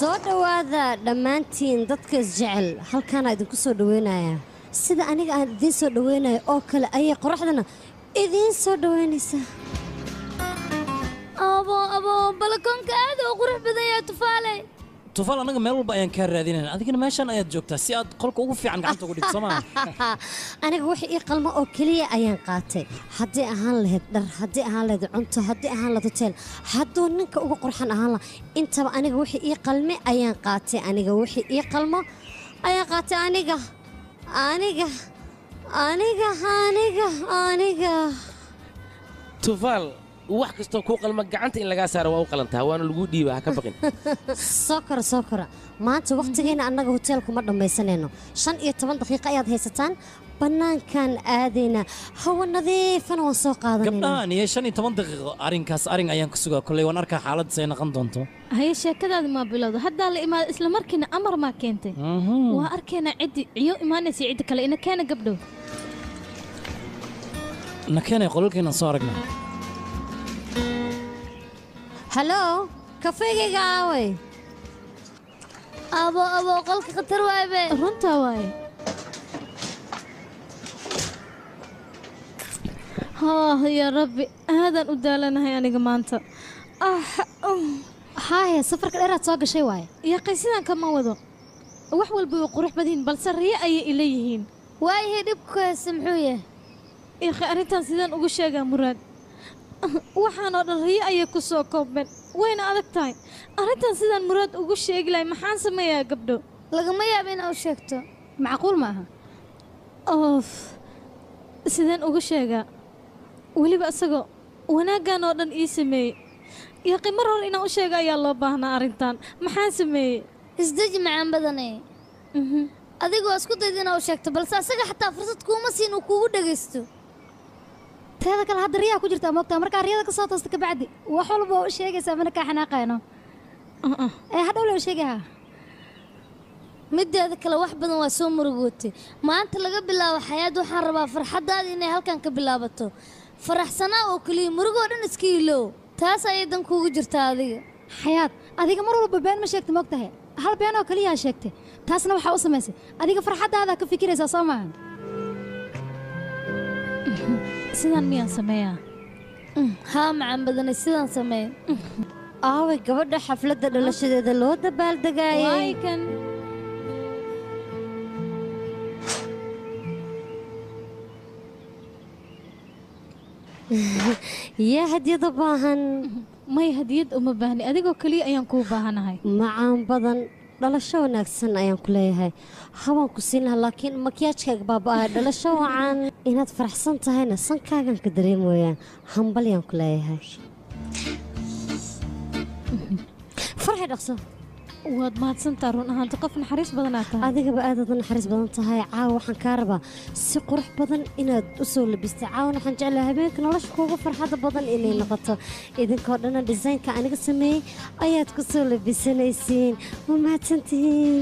soo dhowaada dhammaantiin dadka isjecel halkaana idinku soo dhoweynayaa sida aniga aan idiin soo dhoweynayo oo kale ayay qoraxdana idiin soo dhoweynaysaa abo abo balakoonka aad u qurux badan yahay tufaale tufaal annaga meel walba ayaan kaa raadinayna adigana meeshan ayaad joogtaa si aad qolka ugu fiican gacanta ugu dhigto somaa aniga wixii ii qalmo oo keliya ayaan qaatay haddii ahaan lahayd dhar haddii ahaan lahayd cunto haddii ahaan lahayd hoteel hadduu ninka uga qurxan ahaan laha intaba aniga wixii ii qalme ayaan qaatay aniga wixii ii qalmo ayaan qaatay aniga aniga aniga aniga aniga tufaal wax kastoo kuu qalma gacanta in lagaa saaro waa u qalantaa waana lagu dhiiba ha ka baqin soo kora soo kora maanta wakhtigeena annaga hoteelkuma dhammaysanayno shan iyo toban daqiiqo ayaad haysataan bannaankaan aadaynaa hawo nadiifana waan soo qaadanayna gabdhahan iyo shan iyo toban daqiiqo arrinkaas arrin ayaan ku sugaa kolley waan arkaa xaaladdiis ay noqon doonto haye sheekadaadi maa bilowda haddaa la imaada isla markiina amar maa keentay waa arkaynaa ciddi ciyo imaanaysa ciddi kale ina keena gabdhow na keenay qolalkeenaan soo aragnaa hallo kafeygayga aaway abo abo qolka khatar waabe runtaa waaye haah yaa rabbi aadaan u daalanahay aniga maanta haaye safarka dheeraad soo gashay waaye yaqay sidaan kama wado wax walba way qurux badan yihiin balse riyo ayay ila yihiin waayahay dhibku hayse muxuu yahay yaqay arrintan sidaan ugu sheegaa muraad waxaan oo dhan riyo ayay ku soo koobmeen wayna adag tahay arrintan sidaan muraad ugu sheegi lahay maxaan sameeyaa gabdho lagama yaaba in u sheegto macquul ma aha oof sideen ugu sheegaa weliba isagoo wanaaggan oo dhan ii sameeyey yaqi mar hore inaan u sheega ayaa loo baahnaa arrintan maxaan sameeyey isdeji macaan badane adigu waa isku dayd inaa u sheegto balse asaga xataa fursad kuuma siin uu kuugu dhegaysto teeda kale hadda riyaa ku jirtaa moogtaa markaa riyada ka soo toosta kabacdi wax walba waa u sheegaysaa mana kaa xanaaqayno ee hadhow la sheegaha mideeda kale wax badan waa soo murugootay maanta laga bilaabo xayaad waxaan rabaa farxaddaada inay halkan ka bilaabato faraxsanaa oo keliya murugoo dhan iska ilow taas ayay dan kuugu jirtaa adiga xayaad adiga mar walba been ma sheegta moogtahay hal been oo keliyaa sheegtay taasna waxaa u samaysay adiga farxaddaadaa ka fikiraysaa soo maahan sidaan miyaan sameeyaa haa macaan badanay sidaan sameey aaway gabadha xafladda dhalashadeeda loo dabaaldegaayay kan yaa hadiyad u baahan may hadiyad uma baahni adigoo keliya ayaan kuu baahanahay macaan badan dhalasho wanaagsan ayaan ku leeyahay habaan ku siin lahaa laakiin makiyaajkaaga baaba'aya dhalasho wacan inaad faraxsan tahayna sankaagan ka dareemoyaan hambalyaan ku leeyahay farxi dhaqso waad mahadsantaa run ahaanta qof naxariis badanaa tahay adigaba aadaad u naxariis badan tahay caawa waxaan kaa rabaa si qurux badan inaad u soo labistay caawan waxaan jeclahay habeenka nolosha kuugu farxadda badan inay noqoto idinkoo dhana disaynka aniga sameeyey ayaad ku soo labisanaysiin waa mahadsantihiin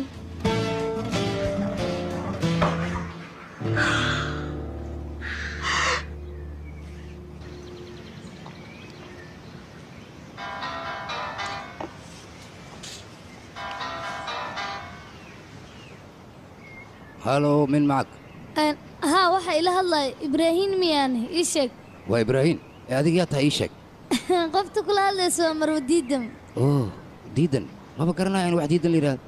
halow min macag haa waxaa ila hadlaya ibraahiim miyaane ii sheeg waa ibraahiim ee adiga yaa tahay ii sheeg qofta kula hadlaysa waa marwa diidam oo diidan maba garanaya in wax diidan la yidhaahdo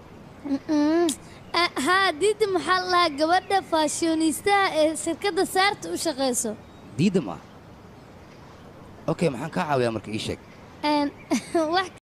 haa diidam waxaa la lahaa gabadha faashiyoniistaha ee shirkadda saarta u shaqayso diidam ah okay maxaan kaa caawiyaa marka ii sheeg wax